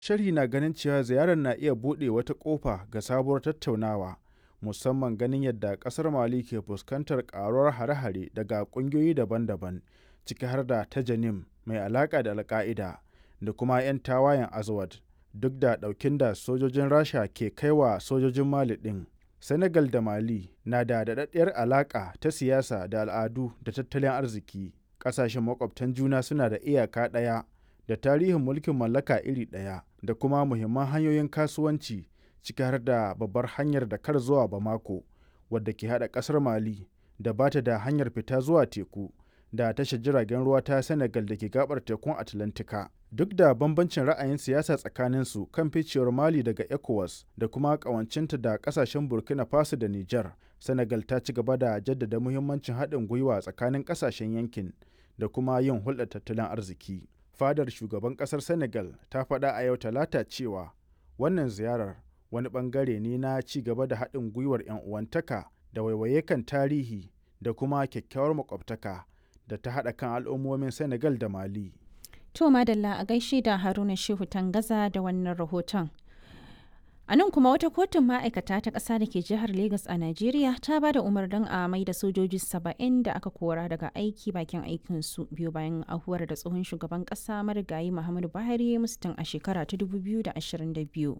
Sharhi na ganin cewa ziyarar na iya buɗe wata ƙofa ga sabuwar tattaunawa, musamman ganin yadda ƙasar Mali ke fuskantar ƙaruwar hare-hare daga ƙungiyoyi daban-daban, ciki har da ta Janim mai alaƙa da Al-Ƙa'ida da kuma 'yan tawayen Azawad, duk da ɗaukin da sojojin Rasha ke kai wa sojojin Mali ɗin. Senegal da Mali na da daɗaɗɗiyar alaƙa ta siyasa da al'adu da tattalin arziki. Ƙasashen makwabtan juna suna da iyaka ɗaya da tarihin mulkin mallaka iri ɗaya da kuma muhimman hanyoyin kasuwanci ciki har da babbar hanyar Dakar zuwa Bamako wadda ke haɗa ƙasar Mali da ba ta da hanyar fita zuwa teku da tashar jiragen ruwa ta Senegal da ke gabar tekun Atlantika. Duk da bambancin ra'ayin siyasa tsakaninsu kan ficewar Mali daga ECOWAS da kuma ƙawancinta da ƙasashen Burkina Faso da Nijar, Senegal ta ci gaba da jaddada muhimmancin haɗin gwiwa tsakanin ƙasashen yankin da kuma yin hulɗar tattalin arziki. Fadar shugaban ƙasar Senegal ta faɗa a yau Talata cewa wannan ziyarar wani ɓangare ne na ci gaba da haɗin gwiwar 'yan uwantaka da waiwaye kan tarihi da kuma kyakkyawar makwabtaka da ta haɗa kan al'ummomin Senegal da Mali. To Madalla a gaishe da Haruna Shehu Tangaza da wannan rahoton. A nan kuma wata kotun ma'aikata ta ƙasa da ke jihar Legas a Najeriya ta ba da umarnin a mai da sojoji saba'in da aka kora daga aiki bakin aikinsu biyu bayan ahuwar da tsohon shugaban ƙasa marigayi Muhammadu Buhari ya musu tun a shekara ta 2022.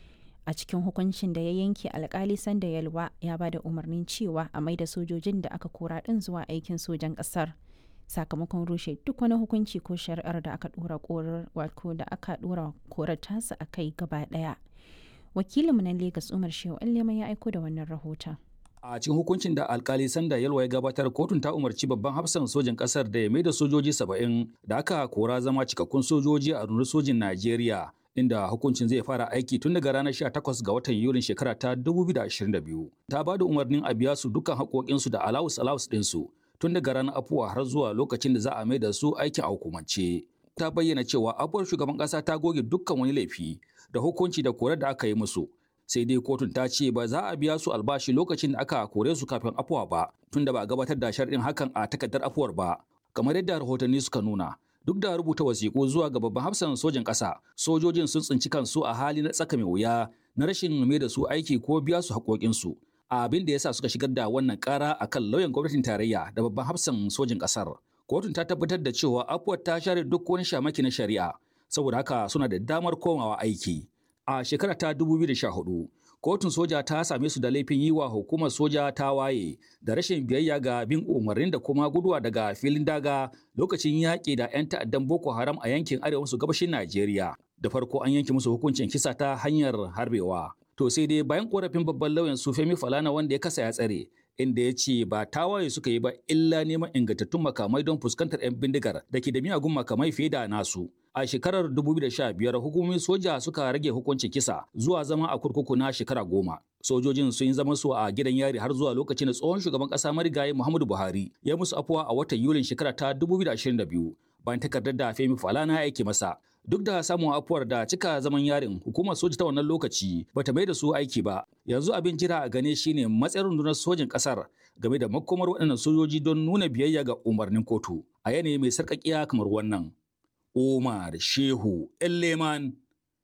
A cikin hukuncin da ya yanke alkali sanda yalwa ya ba da umarnin cewa a mai da sojojin da aka kora ɗin zuwa aikin sojan ƙasar. sakamakon rushe duk wani hukunci ko shari'ar da aka dora korar wato da aka dora korar tasa a kai gaba daya wakilinmu na Legas Umar Shehu Allema ya aiko da wannan rahoton. A cikin hukuncin da alkali Sanda Yalwa ya gabatar kotun ta umarci babban hafsan sojin kasar da ya mai da sojoji saba'in da aka kora zama cikakkun sojoji a rundunar sojin Najeriya inda hukuncin zai fara aiki tun daga ranar 18 ga watan Yulin shekara ta 2022. Ta ba da umarnin a biya su dukkan haƙoƙinsu da alawus alawus ɗinsu tun daga ranar afuwa har zuwa lokacin da za a mai da su aikin a hukumance. Ta bayyana cewa afuwar shugaban ƙasa ta goge dukkan wani laifi da hukunci da korar da aka yi musu. Sai dai kotun ta ce ba za a biya su albashi lokacin da aka kore su kafin afuwa ba, tun da ba a gabatar da sharɗin hakan a takardar afuwar ba. Kamar yadda rahotanni suka nuna, duk da rubuta wasiƙu zuwa ga babban hafsan sojin ƙasa, sojojin sun tsinci kansu a hali na tsaka mai wuya na rashin mai da su aiki ko biya su haƙoƙinsu. abin da yasa suka shigar da wannan kara a kan lauyan gwamnatin tarayya da babban hafsan sojin ƙasar. Kotun ta tabbatar da cewa afuwar ta share duk wani shamaki na shari'a, saboda haka suna da damar komawa aiki. A shekara ta 2014, kotun soja ta same su da laifin yi wa hukumar soja ta waye da rashin biyayya ga bin umarnin da kuma guduwa daga filin daga lokacin yaƙi da 'yan ta'addan Boko Haram a yankin arewa maso gabashin Najeriya. Da farko an yanke musu hukuncin kisa ta hanyar harbewa. To sai dai bayan korafin babban lauyan su Femi Falana wanda ya kasa ya tsare, inda ya ce ba tawaye suka yi ba illa neman ingantattun makamai don fuskantar 'yan bindigar da ke da miyagun makamai fiye da nasu. A shekarar 2015 hukumomin soja suka rage hukuncin kisa zuwa zama a kurkuku na shekara goma. Sojojin sun yi zaman su a gidan yari har zuwa lokacin da tsohon shugaban ƙasa marigayi Muhammadu Buhari ya musu afuwa a watan Yulin shekara ta 2022 bayan takardar da Femi Falana ya aike masa. Duk da samun afuwar da cika zaman yarin hukumar soja ta wannan lokaci bata mai da su aiki ba. Yanzu abin jira a gane shine matsayin rundunar sojin ƙasar game da makomar waɗannan sojoji don nuna biyayya ga umarnin kotu a yanayi mai sarƙaƙiya kamar wannan. Omar Shehu Elleman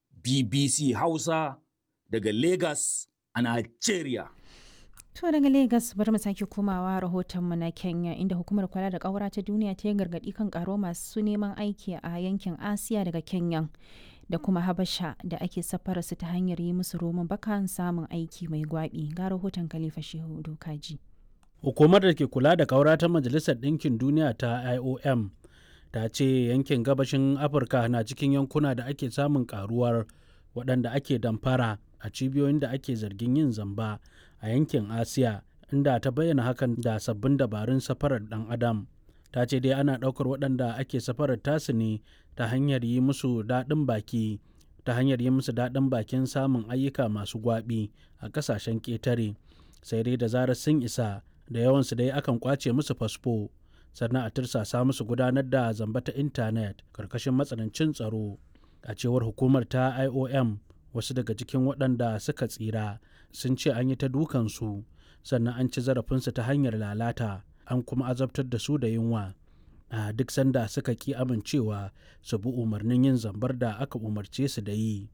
BBC Hausa daga Lagos a Nigeria. To daga Legas bari mu sake komawa rahotonmu na Kenya inda hukumar kula da ƙaura ta duniya ta yi gargaɗi kan ƙaro masu neman aiki a yankin Asiya daga Kenya da kuma Habasha da ake safara su ta hanyar yi musu roman bakan samun aiki mai gwaɓi ga rahoton Khalifa Shehu Dokaji. Hukumar da ke kula da ƙaura ta Majalisar Ɗinkin Duniya ta IOM ta ce yankin gabashin Afirka na cikin yankuna da ake samun ƙaruwar waɗanda ake damfara a cibiyoyin da ake zargin yin zamba a yankin asiya inda ta bayyana hakan da sabbin dabarun safarar dan adam ta ce dai ana ɗaukar waɗanda ake safarar tasu ne ta hanyar yi musu daɗin baki ta hanyar yi musu daɗin bakin samun ayyuka masu gwaɓi a ƙasashen ƙetare sai dai da zarar sun isa da yawansu dai akan kwace musu fasfo sannan a tirsasa musu gudanar da zamba ta intanet karkashin matsanancin tsaro a cewar hukumar ta iom wasu daga cikin waɗanda suka tsira sun ce an yi ta dukansu sannan an ci zarafinsu ta hanyar lalata an kuma azabtar da su da yunwa a duk sanda suka ki amincewa su bi umarnin yin zambar da aka umarce su da yi